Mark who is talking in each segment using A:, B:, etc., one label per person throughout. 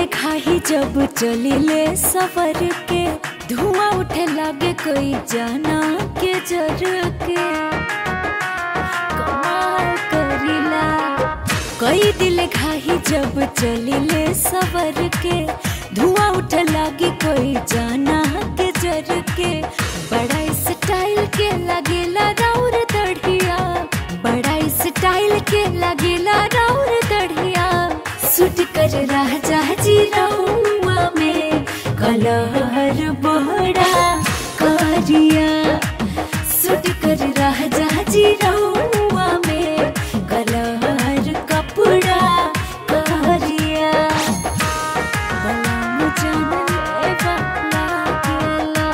A: खाही जब चलिले सफर के धुआं उठे लागे कोई जाना के जर के कमाल करिला कई दिल खाही जब चलिले सफर के धुआं उठे लागी कोई जाना के जर के बड़ा स्टाइल के लगेला राउर दढ़िया बड़ा स्टाइल के लगेला राउर दढ़िया सुट कर राजा जी रहुआ में कलहर बड़ा करिया सुट कर राजा जी रहुआ में कलहर कपड़ा करिया बलम जनले लागेला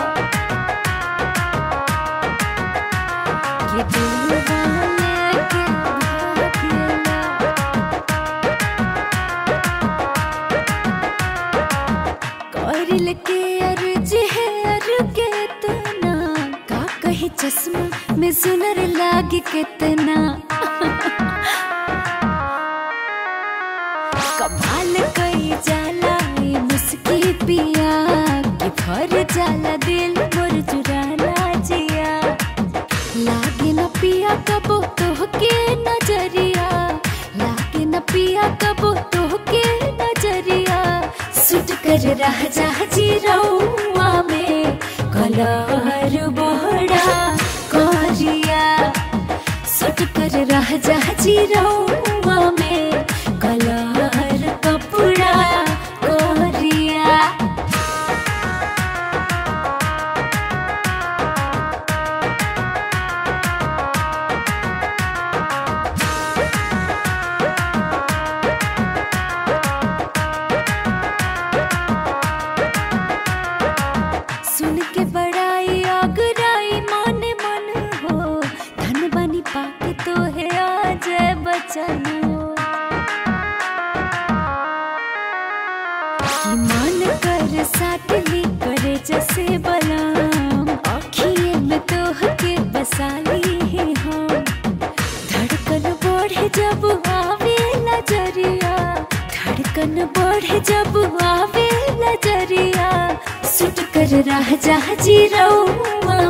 A: ये दिल वाले के भागेला करिल के अर्ज है अर के तना का कहे चश्मा में सुनर लागे कितना कमाल कई जाला ये मुस्की पिया कि भर जाला दिल मोर चुराना जिया लागे न पिया कबो तो के नजरिया लागे न पिया कबो तो के नजरिया सुट कर रह जा जी रउआ में कलहर बड़ा करिया सुट कर रह जा जी रउआ में कलहर कपड़ा करिया सुन के बड़ाई आगराई मन मन हो धन बनी पाके तो है आज बचन हो कि मन कर साथ ली करे जैसे बलाम आखिए में तो के बसाली है हम धड़कन बढ़े जब आवे नजरिया धड़कन बढ़े जब आवे नजरिया सुट कर रह जा जी रउआ